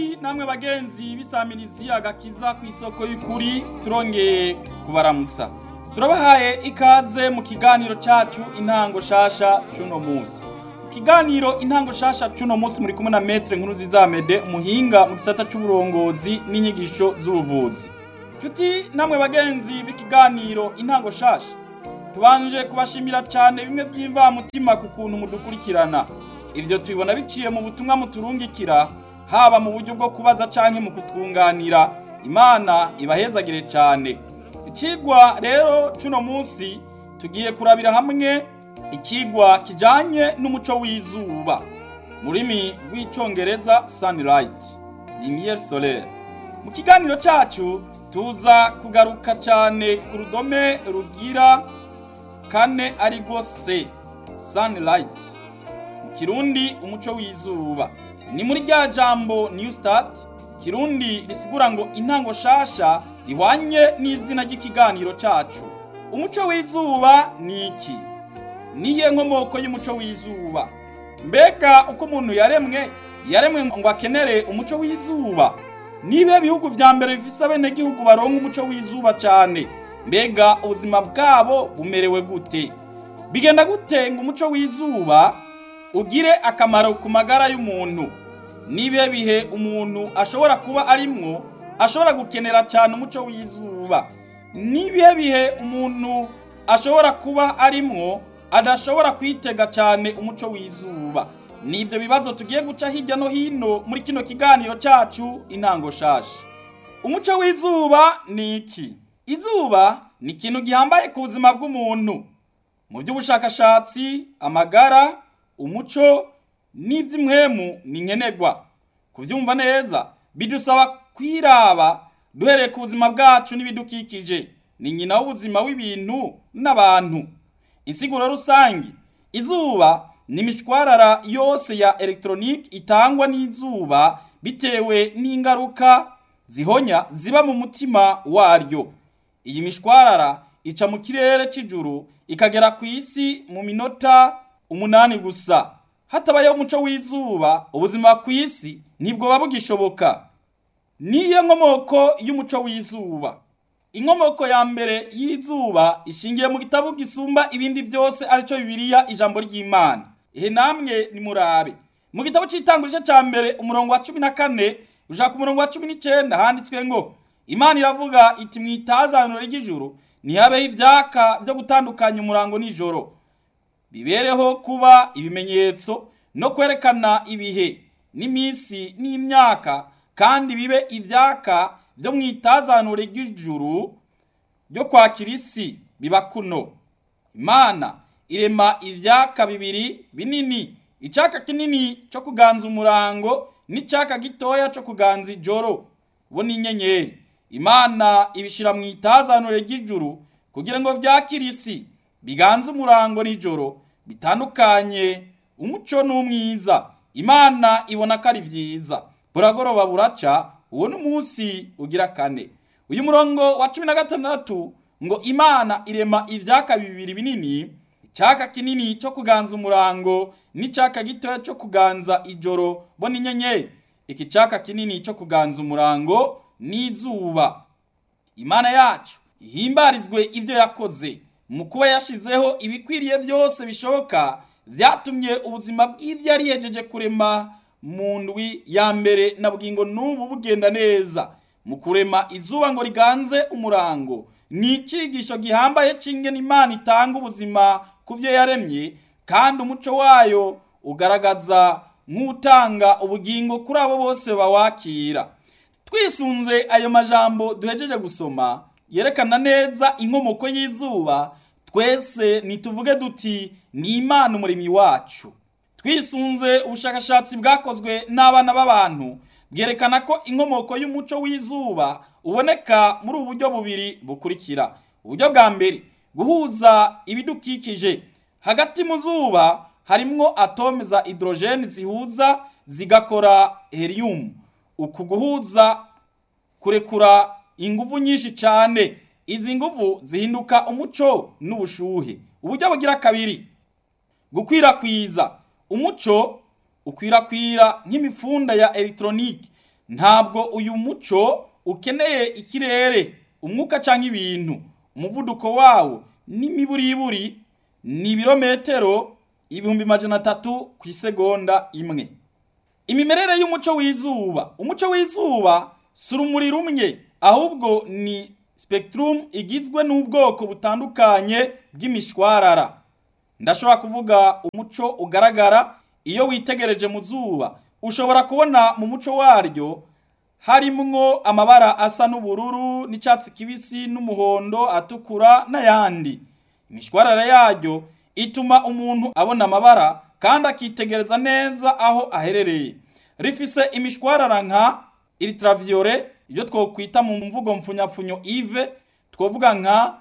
namwe bagenzi bisamirizi agakiza ku isoko y'ukuri turongeye kubaramutsa turabahaye ikaze mu kiganiro cyacu intango shasha cy'uno munsi ikiganiro intango shasha cy'uno munsi muri kumwe na metre nkuru zizamede umuhinga mu gisata cy'uburongozi n'inyigisho z'ubuvuzi nshuti namwe bagenzi b'ikiganiro intango shasha tubanje kubashimira cyane bimwe by'imvamutima ku kuntu mudukurikirana ibyo tubibona biciye mu butumwa muturungikira haba mu buryo bwo kubaza canke mu kutwunganira imana ibahezagire cyane ikigwa rero cuno munsi tugiye kurabira hamwe ikigwa kijanye n'umuco w'izuba mu rurimi rw'icongereza sunlight lumiere solaire mu kiganiro cacu tuza kugaruka cyane ku rudome rugira kane ari rwo c sunlight mu kirundi umuco w'izuba ni muri rya jambo new start kirundi risigura ngo intango shasha rihwanye n'izina ry'ikiganiro cacu umuco w'izuba ni iki niye nkomoko y'umuco w'izuba mbega uko umuntu yaremwe yaremwe ngo akenere umuco w'izuba nibe bihugu vya mbere bifise abenegihugu baronka umuco w'izuba cane mbega ubuzima bwabo bumerewe gute bigenda gute ngo umuco w'izuba ugire akamaro ku magara y'umuntu nibihe bihe umuntu ashobora kuba arimwo ashobora gukenera cyane umuco w'izuba nibihe bihe umuntu ashobora kuba arimwo adashobora kwitega cyane umuco w'izuba nivyo bibazo tugiye guca hirya no hino muri kino kiganiro cacu intango shasha umuco w'izuba ni iki izuba ni ikintu gihambaye ku buzima bw'umuntu mu by'ubushakashatsi amagara umuco n'iby'imwemu ni nkenerwa kubyumva neza bidusaba kwiraba duhereye ku buzima bwacu n'ibidukikije ni nyina w'ubuzima w'ibintu n'abantu insiguro rusange izuba ni imishwarara yose ya elegitoronike itangwa n'izuba bitewe n'ingaruka zihonya ziba mu mutima waryo iyi mishwarara ica mu kirere cy'ijuru ikagera ku isi mu minota umunani gusa hatabayeho umuco w'izuba ubuzima ku isi ntibwoba bugishoboka niyo nkomoko y'umuco w'izuba inkomoko ya mbere y'izuba ishingiye mu gitabo gisumba ibindi byose aricyo bibiliya ijambo ry'imana ihe namwe nimurabe mu gitabo cy'itangurije cya mbere umurongo wa cumi na kane ushaka umurongo wa cumi n'icyenda handitswe ngo imana iravuga iti mu itazaniro ry'ijuru ntihabeho ibyaka byo gutandukanya umurango nijoro bibereho kuba ibimenyetso no kwerekana ibihe n'iminsi n'imyaka kandi bibe ibyaka byo mu itazaniro ry'ijuru byo kwakira isi biba kuno imana irema ibyaka bibiri binini icyaka kinini cyo kuganza umurango n'icyaka gitoya cyo kuganza ijoro bo ni inyenyeri imana ibishyira mu itazaniro ry'ijuru kugira ngo byakire isi biganze umurango nijoro bitandukanye umuco n'umwiza imana ibona ko ari byiza buragoroba buraca uwo ni umunsi ugira kane uyu murongo wa cumi na gatandatu ngo imana irema ibyaka bibiri binini icyaka kinini cyo kuganza umurango n'icyaka gitoya cyo kuganza ijoro bo ni inyenyeri iki cyaka kinini cyo kuganza umurango n'izuba imana yacu ihimbarizwe ibyo yakoze mu kuba yashizeho ibikwiriye byose bishoboka byatumye ubuzima bw'ibyo yari yejeje kurema mu ndwi ya mbere na bugingo n'ubu bugenda neza mu kurema izuba ngo riganze umurango ni icyigisho gihambaye cy'ingene imana itanga ubuzima ku byo yaremye kandi umuco wayo ugaragaza nk'utanga ubugingo kuri abo bose bawakira twisunze ayo majambo duhejeje gusoma yerekana neza inkomoko y'izuba twese nituvuge duti ni imana umuremyi wacu twisunze ubushakashatsi bwakozwe n'abana b'abantu bwerekana ko inkomoko y'umuco w'izuba uboneka muri ubu buryo bubiri bukurikira uburyo bwa mbere guhuza ibidukikije hagati mu zuba harimwo atome za hydrogene zihuza zigakora helium uku guhuza kurekura inguvu nyinshi cyane izi nguvu zihinduka umuco n'ubushuhe uburyo bugira kabiri gukwirakwiza umuco ukwirakwira nk'imifunda ya elegitoronike ntabwo uyu muco ukeneye ikirere umwuka cyangwa ibintu umuvuduko wawo n'imiburiburi ni ibirometero ibihumbi majana atatu ku isegonda imwe imimerere y'umuco w'izuba umuco w'izuba si urumuri rumwe ahubwo ni spectrum igizwe n'ubwoko butandukanye bw'imishwarara ndashobora kuvuga umuco ugaragara iyo witegereje mu zuba ushobora kubona mu muco waryo harimwo amabara asa n'ubururu n'icyatsi kibisi n'umuhondo atukura n'ayandi imishwarara yaryo ituma umuntu abona amabara kandi akitegereza neza aho aherereye rifise imishwarara nka ultraviolet ibyo twokwita mu mvugo mfunyapfunyo ive twovuga nka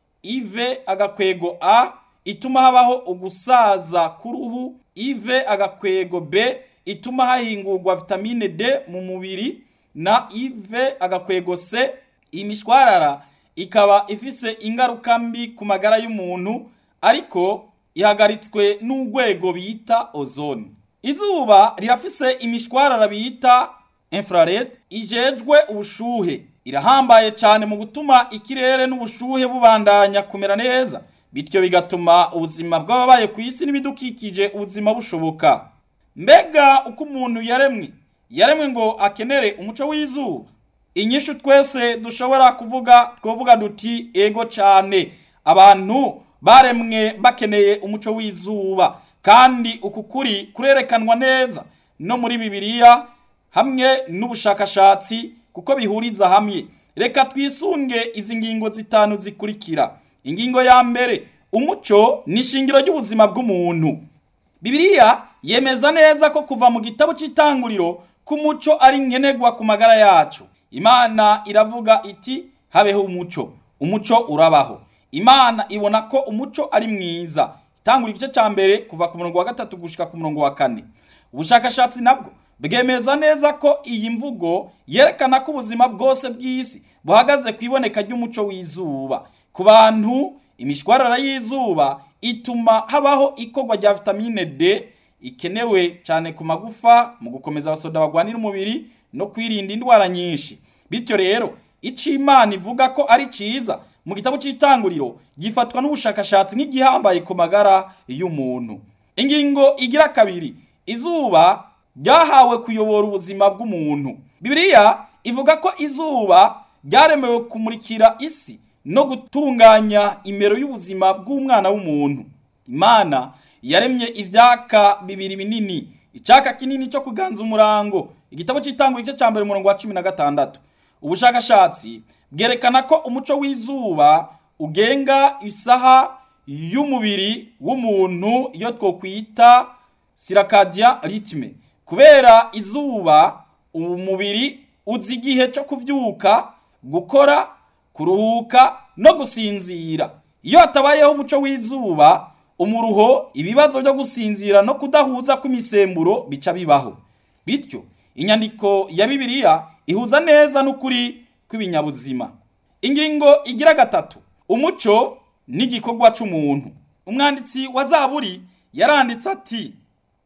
ive agakwego a ituma habaho ugusaza k'uruhu ive agakwego b ituma hahingurwa vitamine d mu mubiri na ive agakwego c iyi mishwarara ikaba ifise ingaruka mbi ku magara y'umuntu ariko ihagaritswe n'urwego bita ozone izuba rirafise imishwarara bita infrared ijejwe ubushuhe irahambaye cyane mu gutuma ikirere n'ubushuhe bubandanya kumera neza bityo bigatuma ubuzima bw'ababaye ku isi n'ibidukikije ubuzima bushoboka mbega uko umuntu yaremwe yaremwe ngo akenere umuco w'izuba inyishu twese dushobora kuvuga twavuga duti ego cyane abantu baremwe bakeneye umuco w'izuba kandi uku kuri kurerekanwa neza no muri bibiliya hamwe n'ubushakashatsi kuko bihuriza hamwe reka twisunge izi ngingo zitanu zikurikira ingingo ya mbere umuco ni ishingiro ry'ubuzima bw'umuntu bibiliya yemeza neza ko kuva mu gitabo cy'itanguriro k'umuco ari nkenerwa ku magara yacu imana iravuga iti habeho umuco umuco urabaho imana ibona ko umuco ari mwiza itangura igice cya mbere kuva ku murongo wa gatatu gushika ku murongo wa kane ubushakashatsi nabwo bwemeza neza ko iyi mvugo yerekana ko ubuzima bwose bw'isi buhagaze ku iboneka ry'umuco w'izuba ku bantu imishwarara y'izuba ituma habaho ikorwa rya vitamine D ikenewe cyane ku magufa mu gukomeza abasoda bagwanira umubiri no kwirinda indwara nyinshi bityo rero icyo imana ivuga ko ari cyiza mu gitabo cy'itanguriro gifatwa n'ubushakashatsi nk'igihambaye ku magara y'umuntu ingingo igira kabiri izuba ryahawe kuyobora ubuzima bw'umuntu bibiliya ivuga ko izuba ryaremewe kumurikira isi no gutunganya imero y'ubuzima bw'umwana w'umuntu imana yaremye ibyaka bibiri binini icyaka kinini cyo kuganza umurango igitabo cy'itangwa igice cya mbere umurongo wa cumi na gatandatu ubushakashatsi bwerekana ko umuco w'izuba ugenga isaha y'umubiri w'umuntu iyo twokwita sirakadia ritme kubera izuba umubiri uzi igihe cyo kubyuka gukora kuruhuka no gusinzira iyo hatabayeho umuco w'izuba umuruho ibibazo byo gusinzira no kudahuza kw'imisemburo bica bibaho bityo inyandiko ya bibiliya ihuza neza n'ukuri kw'ibinyabuzima ingingo igira gatatu umuco n'igikorwa c'umuntu umwanditsi wa zaburi yaranditse ati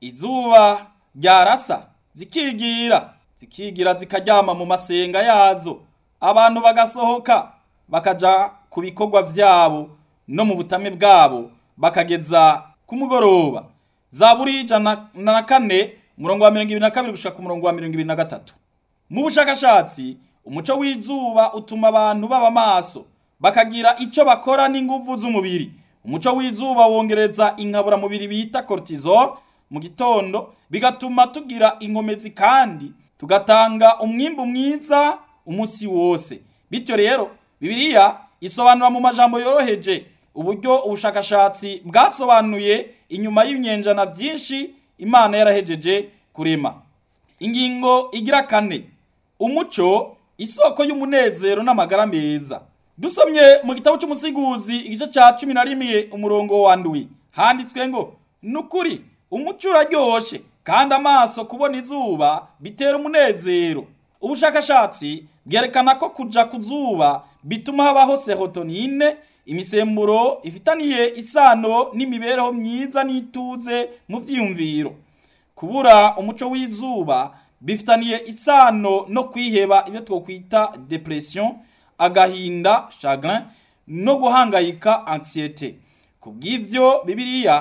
izuba ryarasa zikigira zikigira zikaryama mu masenga yazo abantu bagasohoka bakaja ku bikorwa vyabo no mu butame bwabo bakageza ku mugoroba zaburi ijana na kane umurongo wa mirongo ibiri na kabiri gushika ku murongo wa mirongo ibiri na gatatu mu bushakashatsi umuco w'izuba utuma abantu baba maso bakagira icyo bakora n'inguvu z'umubiri umuco w'izuba wongereza inkaburamubiri bita cortisol mu gitondo bigatuma tugira inkomezi kandi tugatanga umwimbu mwiza umunsi wose bityo rero bibiliya isobanura mu majambo yoroheje uburyo ubushakashatsi bwasobanuye inyuma y'ibinyenjana byinshi imana yarahejeje kurema ingingo igira kane umuco isoko y'umunezero n'amagara meza dusomye mu gitabo cy'umusiguzi igice cya cumi na rimwe umurongo wa ndwi handitswe ngo nukuri umuco uraryoshe kandi amaso kubona izuba bitera umunezero ubushakashatsi bwerekana ko kuja ku zuba bituma habaho serotonine imisemburo ifitaniye isano n'imibereho myiza n'ituze mu vyiyumviro kubura umuco w'izuba bifitaniye isano no kwiheba ibyo twokwita depression agahinda chagrin no guhangayika anxiety kubw'ivyo bibiliya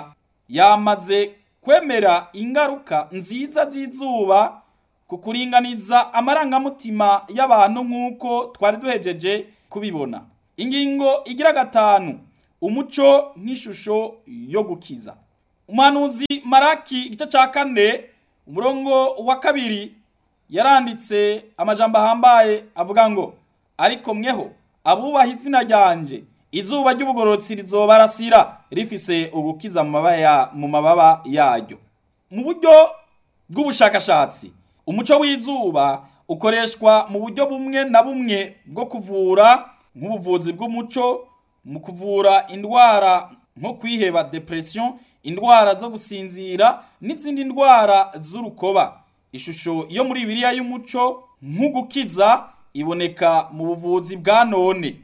yamaze kwemera ingaruka nziza z'izuba ku kuringaniza amarangamutima y'abantu nk'uko twari duhejeje kubibona ingingo igira gatanu umuco nk'ishusho yo gukiza umuhanuzi maraki igice cya kane umurongo wa kabiri yaranditse amajambo ahambaye avuga ngo ariko mweho abubaha izina ryanje izuba ry'ubugororotsi rizobarasira rifise ugukiza mu mababa yaryo mu buryo bw'ubushakashatsi umuco w'izuba ukoreshwa mu buryo bumwe na bumwe bwo kuvura nk'ubuvuzi bw'umuco mu kuvura indwara nko kwiheba depression indwara zo gusinzira n'izindi ndwara z'urukoba ishusho yo muri bibiliya y'umuco nk'ugukiza iboneka mu buvuzi bwa none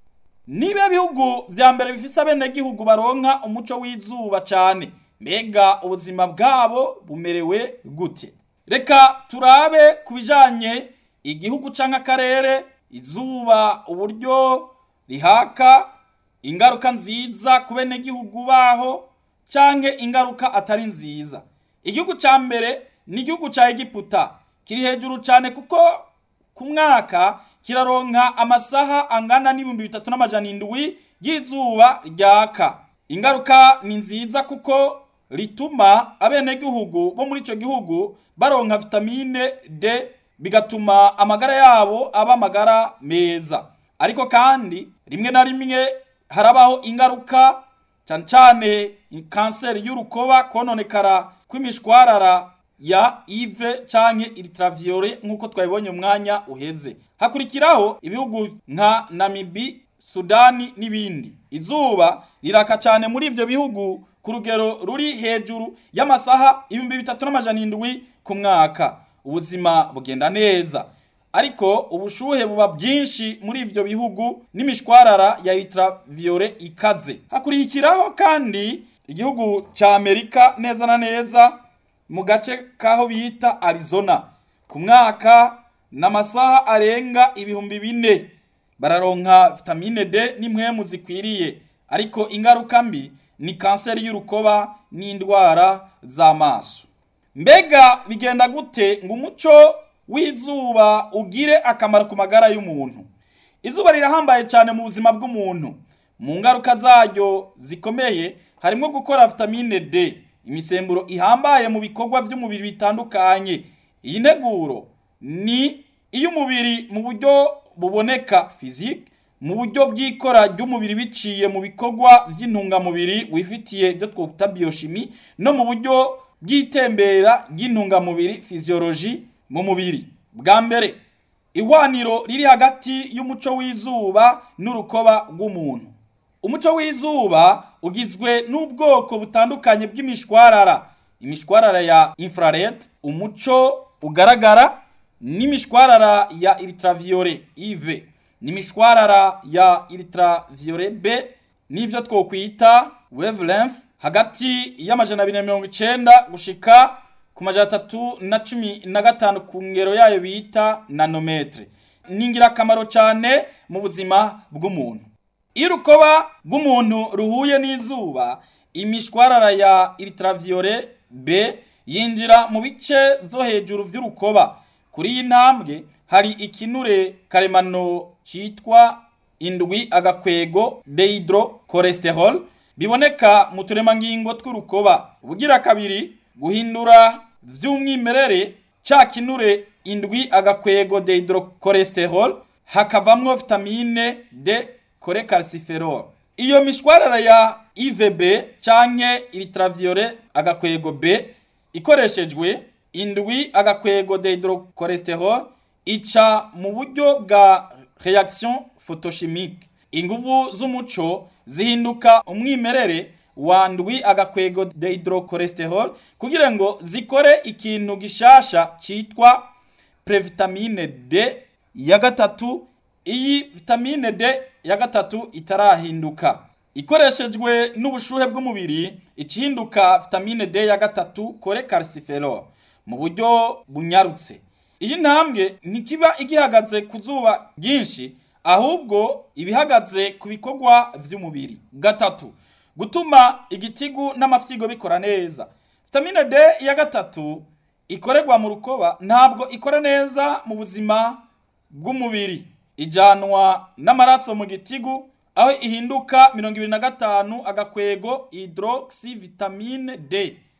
niba bihugu vya mbere bifise abenegihugu baronka umuco w'izuba cane mbega ubuzima bwabo bumerewe gute reka turabe ku bijanye igihugu canke akarere izuba uburyo rihaka ingaruka nziza ku benegihugu baho canke ingaruka atari nziza igihugu ca mbere ni igihugu ca egiputa kiri hejuru cane kuko ku mwaka kiraronka amasaha angana n'ibihumbi bitatu n'amajana indwi y'izuba ryaka ingaruka ni nziza kuko rituma abenegihugu bo muri ico gihugu baronka vitamine D bigatuma amagara yabo aba amagara meza ariko kandi rimwe na rimwe harabaho ingaruka cyane cyane kanseri y'urukoba kononekara kw'imishwarara ya ive canke ultraviolet nk'uko twabibonye umwanya uheze hakurikiraho ibihugu nka namibi sudani n'ibindi izuba riraka cyane muri ivyo bihugu ku rugero ruri hejuru y'amasaha ibihumbi bitatu n'amajana indwi ku mwaka ubuzima bugenda neza ariko ubushuhe buba bwinshi muri ivyo bihugu n'imishwarara ya ultraviolet ikaze hakurikiraho kandi igihugu ca amerika neza na neza mu gace kaho bita Arizona ku mwaka n'amasaha arenga ibihumbi bine bararonka vitamine D n'impwemu zikwiriye ariko ingaruka mbi ni kanseri y'urukoba n'indwara z'amaso mbega bigenda gute ngo umuco w'izuba ugire akamaro ku magara y'umuntu izuba rirahambaye cyane mu buzima bw'umuntu mu ngaruka zaryo zikomeye harimo gukora vitamine D imisemburo ihambaye mu bikorwa by'umubiri bitandukanye iyi nteguro ni iy'umubiri mu buryo buboneka physique mu buryo bw'ikora ry'umubiri biciye mu bikorwa by'intungamubiri wifitiye ibyo twita biochimie no mu buryo bw'itembera ry'intungamubiri physiologie mu mubiri bwa mbere ihwaniro riri hagati y'umuco w'izuba n'urukoba rw'umuntu umuco w'izuba ugizwe n'ubwoko butandukanye bw'imishwarara imishwarara ya infrared umuco ugaragara n'imishwarara ya ultraviolet UV n'imishwarara ya ultraviolet B n'ibyo twokwita wavelength hagati y'amajana abiri na mirongo icenda gushika ku majana atatu na cumi na gatanu ku ngero yayo bita nanometre ni ingirakamaro cyane mu buzima bw'umuntu iyo urukoba rw'umuntu ruhuye n'izuba imishwarara ya ultraviolet B yinjira mu bice byo hejuru by'urukoba kuri iyi ntambwe hari ikinure karemano cyitwa indwi agakwego dehydrocholesterol biboneka mu turemangingo tw'urukoba ubugira kabiri guhindura vy'umwimerere ca kinure indwi agakwego dehydrocholesterol hakavamwo vitamine D cholecalciferol iyo mishwarara ya IVB canke ultraviolet agakwego B ikoreshejwe indwi agakwego dehydrocholesterol ica mu buryo bwa reaction photochimique inguvu z'umuco zihinduka umwimerere wa ndwi agakwego dehydrocholesterol kugira ngo zikore ikintu gishasha citwa previtamine D ya gatatu iyi vitamine D ya gatatu itarahinduka ikoreshejwe n'ubushuhe bw'umubiri icinduka vitamine D ya gatatu cholecalciferol mu buryo bunyarutse iyi ntambwe ntikiba igihagaze ku zuba ryinshi ahubwo ibihagaze ku bikorwa vy'umubiri gatatu gutuma igitigu n'amafyigo bikora neza vitamine D ya gatatu ikorerwa mu rukoba ntabwo ikora neza mu buzima bw'umubiri ijanwa n'amaraso mu gitigu aho ihinduka mirongo ibiri na gatanu agakwego hydroxy vitamine D